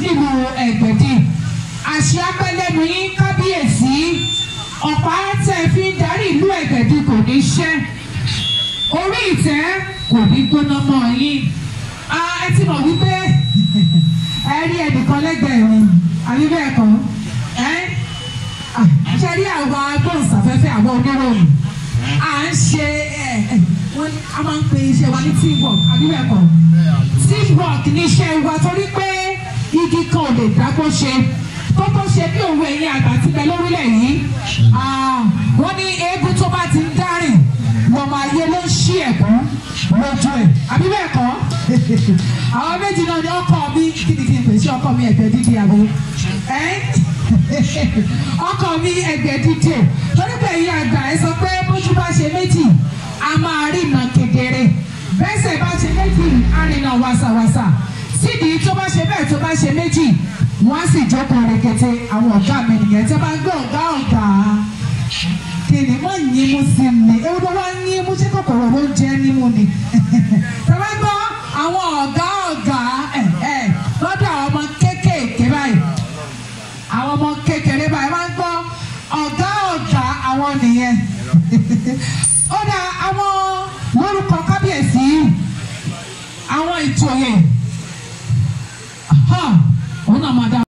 nílùú ẹ̀gbẹ̀dì àṣẹ apẹ́lẹ́nu yín kábíyèsí ọ̀pá tẹ́ fi ń darí ìlú ẹ̀gbẹ̀dì kò ní ṣẹ́ orí ìtẹ́ kò ní gbóná mọ́ yín ẹ ti mọ̀ wípé ẹ rí ẹnìkan lẹ́gbẹ̀ẹ́ mi àbí bẹ́ẹ̀ kọ́ ẹ ṣe rí àwọn agbóhùnsáfẹ́fẹ́ àwọn oníròyìn à ń ṣe ẹ ẹ wọ́n a máa ń pe iṣẹ́ wa ní teamwork àbí bẹ́ẹ̀ kọ́ teamwork ní iṣẹ́ wa torí pé igi kan ò lè dágbó ṣe tó tó ṣe bí òun ẹ̀yìn àgbà ti bẹ lórílẹ̀ yìí wọ́n ní eégún tó bá ti ń dárìn lọ́mọ ayé ló ń ṣí ẹ̀kún lójú ẹ̀ àbí bẹ́ẹ̀ kọ́ àwọn méjì náà ni ọkọ mi kí ni kí n pè sí ọkọ mi ẹ̀gbẹ́ dídí àbò ọkọ mi ẹ̀gbẹ́ dídí torí pé ẹ̀yin àgbà ẹ sọ pé bójú bá ṣe méjì a máa rí iná kedere bẹ́sẹ̀ bá ṣe méjì á rí iná wàsàwàsà sídìí tó bá ṣe bẹ́ẹ̀ tó bá ṣe méjì wọ́n á sì jókòó rekete àwọn ọ̀gá mi nìyẹn tí wọ́n bá gbé ọ̀gá ọ̀gá kìnìún mọ̀ yín mú sí mi ewu tó wá yín mú sí kòkòrò ló ń jẹ́ nímú ni tọ́lá gbọ́ àwọn ọ̀gá ọ̀gá ẹ̀ ẹ̀ lọ́dọ̀ àwọn ọmọ kéékèèké báyìí àwọn ọmọ kékeré báyìí máa ń gbọ́ ọ̀gá ọ̀gá àwọn nìyẹn ó dá àwọn lórúkọ kábíyèsí àwọn ìtòyè òun náà máa